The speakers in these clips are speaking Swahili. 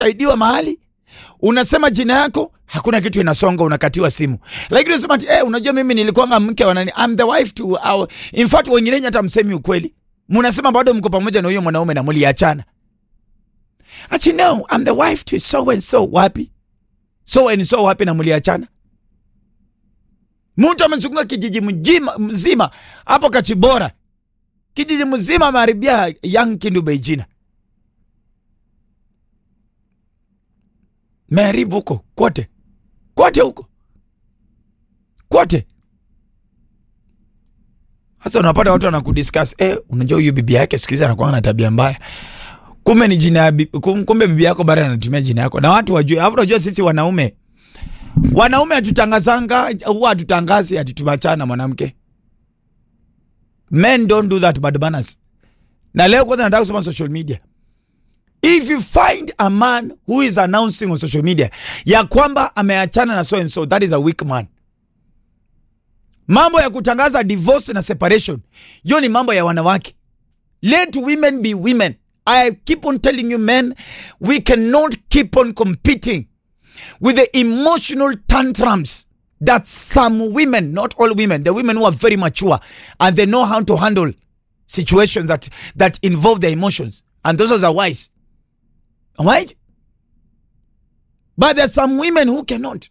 aidiwa mahali unasema jina yako hakuna kitu inasonga unakatiwa simu lakini unasema ati eh, unajua mimi nilikuwa mke wa nani I'm the wife to our... in fact wengine hata msemi ukweli mnasema bado mko pamoja na huyo mwanaume na mliachana ati no I'm the wife to so and so wapi so and so wapi na mliachana mtu amezunguka kijiji mjima, mzima hapo Kachibora, kijiji mzima ameharibia Young Kindu Beijina, meharibu huko kote kote huko kote. Sasa unapata watu wanakudiscuss eh, unajua huyu bibi yake siku hizi anakuwa na tabia mbaya, kumbe ni jina ya bibi, kumbe bibi yako bado anatumia jina yako, na watu wajue. Alafu unajua sisi wanaume wanaume hatutangazanga huwa hatutangazi ati tumachana na mwanamke. Men don't do that bad manners. Na leo kwanza nataka kusema social media. If you find a man who is announcing on social media ya kwamba ameachana na so and so, that is a weak man. Mambo ya kutangaza divorce na separation, hiyo ni mambo ya wanawake. Let women be women. I keep on telling you men, we cannot keep on competing with the emotional tantrums that some women, not all women, the women who are very mature and they know how to handle situations that that involve their emotions, and those are wise, right? But there's some women who cannot.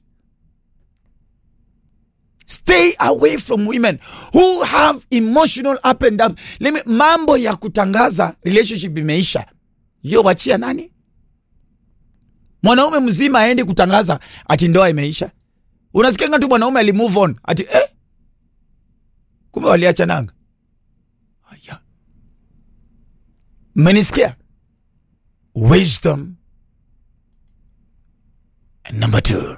Stay away from women who have emotional up and up. Let me, mambo ya kutangaza relationship imeisha, hiyo wachia nani? mwanaume mzima aendi kutangaza ati ndoa imeisha. Unasikianga tu mwanaume ali move on ati eh, kumbe waliachananga. Haya, mmenisikia? Wisdom and number two